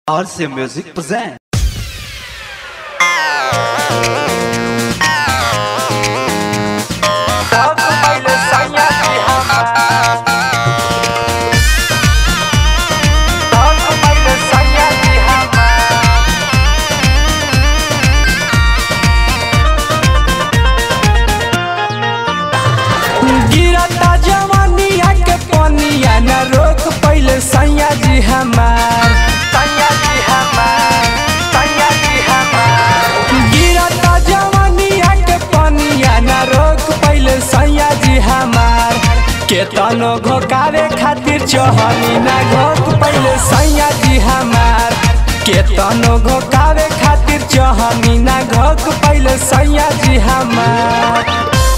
RC Music present. गिरता जवानिया के पनिया न रोक पहले सैया जी हमार सैया जी हमार सैया जी हमार गिरता जवानिया के पनिया न रोक पहले सैया जी हमार के तनो घोकावे खातिर चहनी ना घोक पहले सैया जी हमार के तनो घोकावे खातिर चहनी ना घोक पहले सैया जी हमार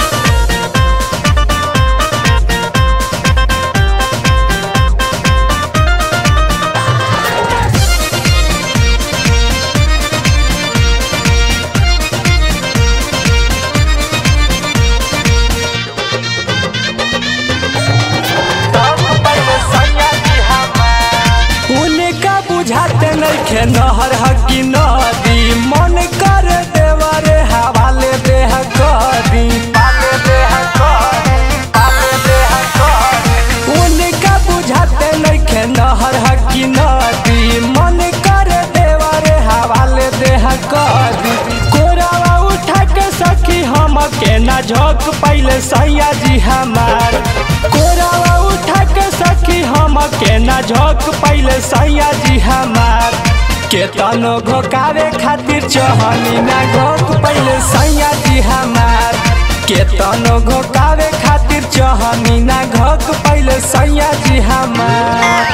उनका बुझाते नइखे नहर हकी नदी मन कर देवरे हवाले देह कदी पाले देह कदी पाले देह कदी उनका बुझाते नइखे नहर हकी नदी मन कर देवरे हवाले देह कदी कोरावा उठा के सखी हम के ना झोंक पहले सैया जी हमार कोरावा उठा के सखी हम के ना झोंक पहले सैया जी हमार के तनो घोकावे खातिर चहनी ना घोक पहले सैया जी हमार के तनो घोकावे खातिर चहनी ना घोक पहले सैया जी हमार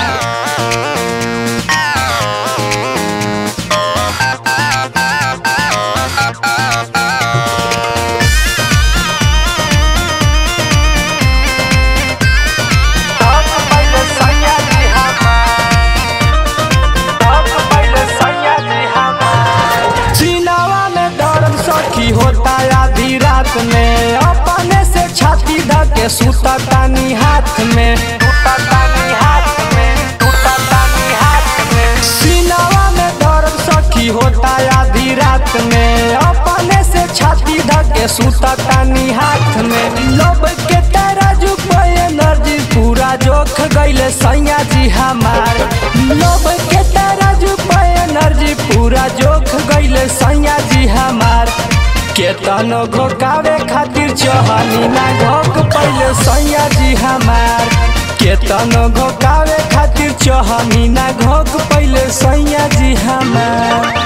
चिनावा में दर्द सखी होता आधी रात में अपने से छाती धके सुता तानी हाथ में सुता तानी हाथ में सुता तानी हाथ में चिनावा में दर्द सखी होता आधी रात में अपने से छाती धके सुता तानी हाथ में लब के तराजू पे एनर्जी पूरा जोख गइले सैया जी हमार लब के तराजू पे एनर्जी पूरा जोख गइले सैया जी हमार के तनो घोकावे खातिर चहनी ना घोक पहले सैया जी हमार के तनो घोकावे खातिर चहनी ना घोक पहले सैया जी हमार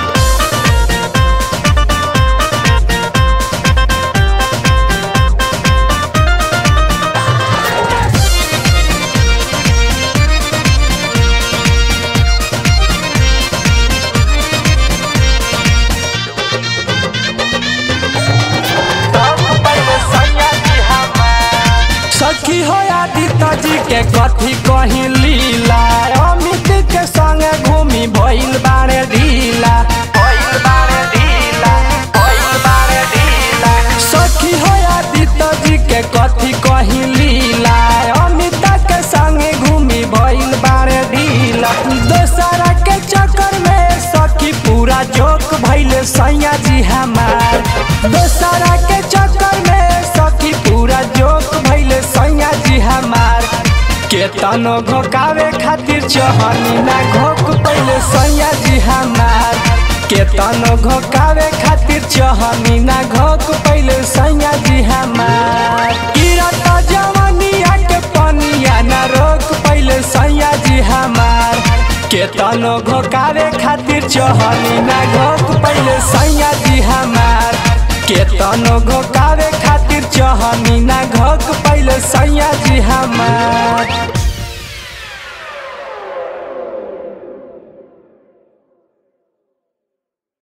सखी हो आदित्य जी के कथी कहीं लीला अमित के संग घूमी भइल बारे ढीला भइल बारे ढीला भइल बारे ढीला सखी हो आदित्य जी के कथी कहीं लीला अमित के संग घूमी भइल बारे ढीला दोसरा के चक्कर में सखी पूरा जोक भइले सैया जी हमार दोसरा के चक्कर में सखी पूरा जोक भइले सैया जी हमार के तनो घोकावे खातिर चहनी ना घोक पहले सैया जी हमार के तनो घोकावे खातिर चहनी ना घोक पहले सैया जी हमार गिरता जवानिया के पनिया ना रोक पहले सैया जी हमार के तनो घोकावे खातिर चहनी ना घोक पहले सैया जी हमार के तनो घोकावे खातिर चहनी ना घोक पहले